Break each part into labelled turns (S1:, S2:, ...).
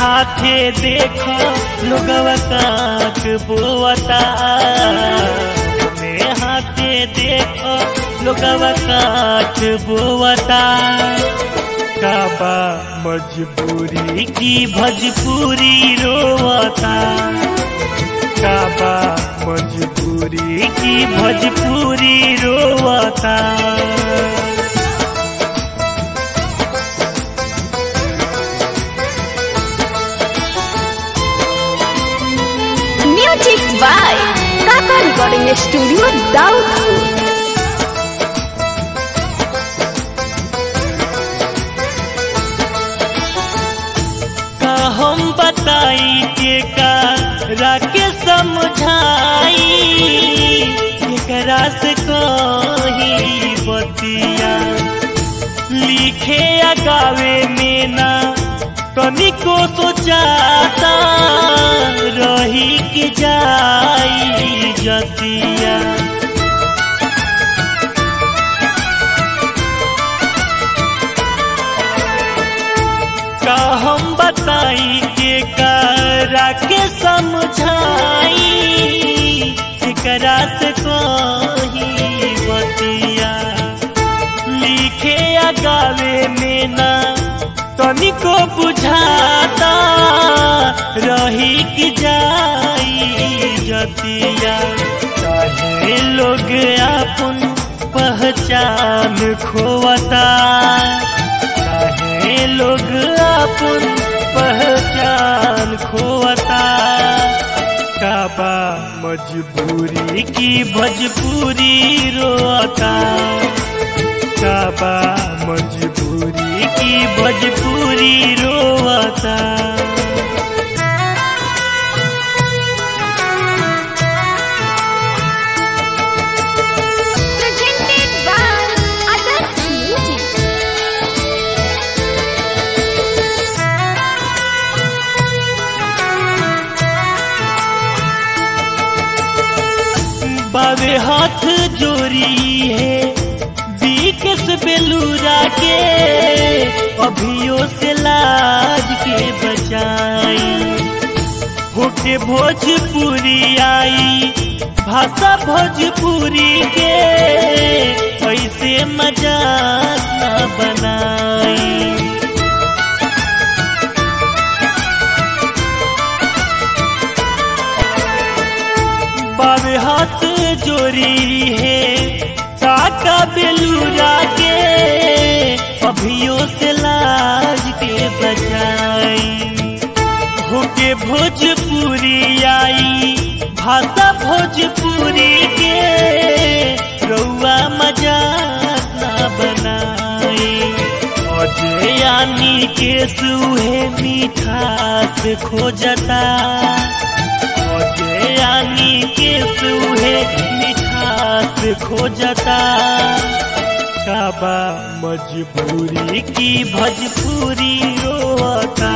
S1: हाथे देखो लोगवा काक बोवता अपने हाथे देखो लोगवा काक बोवता काबा मजबूरी की भजपूरी रोवता काबा मजबूरी की भजपूरी रोवता
S2: Music by Kaka Recording Studio, Daudpur.
S1: का हम बताई के का राके समझाई एकरा से कही बतिया लिखे या गावे में ना तनिको सोचाता रही के जाई जतिया का हम बताई के करा के समझाई एकरा से कही बतिया लिखे या गावे में ना तनिको बुझाता रही कि जाई जतिया चाहे लोग अपन पहचान खोवता चाहे लोग अपन पहचान खोवता काबा मजबूरी की भजपूरी रोता काबा मजबूरी की भजपूरी रोता
S2: Presented by Adarsh Music.
S1: बावे हाथ जोरी है बीकस बेलूरा के अभियो से लाज के बचाई होके भोजपुरी आई भाषा भोजपुरी के ऐसे मजाक न बनाई बावे हाथ जोरी है काका बेलूरा के अभियो से लाज के बचाई होके भोजपुरी आई भाषा भोजपुरी के रउआ मजाक ना बनाई अजय यानी के सुहे मिठास खोजता यानी के सुहे मिठास खोजता काबा मजबूरी की भजपूरी रोता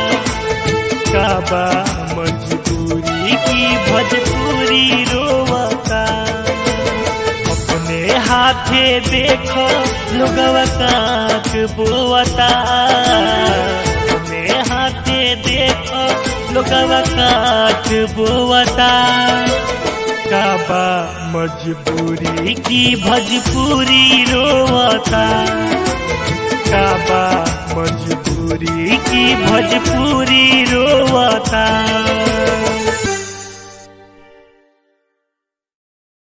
S1: काबा मजबूरी की भजपूरी रोता अपने हाथे देखो लोगवा काक बोवता अपने हाथे देखो लोगवा काक बोवता काबा मजबूरी की भजपूरी रोवता काबा मजबूरी की भजपूरी रोवता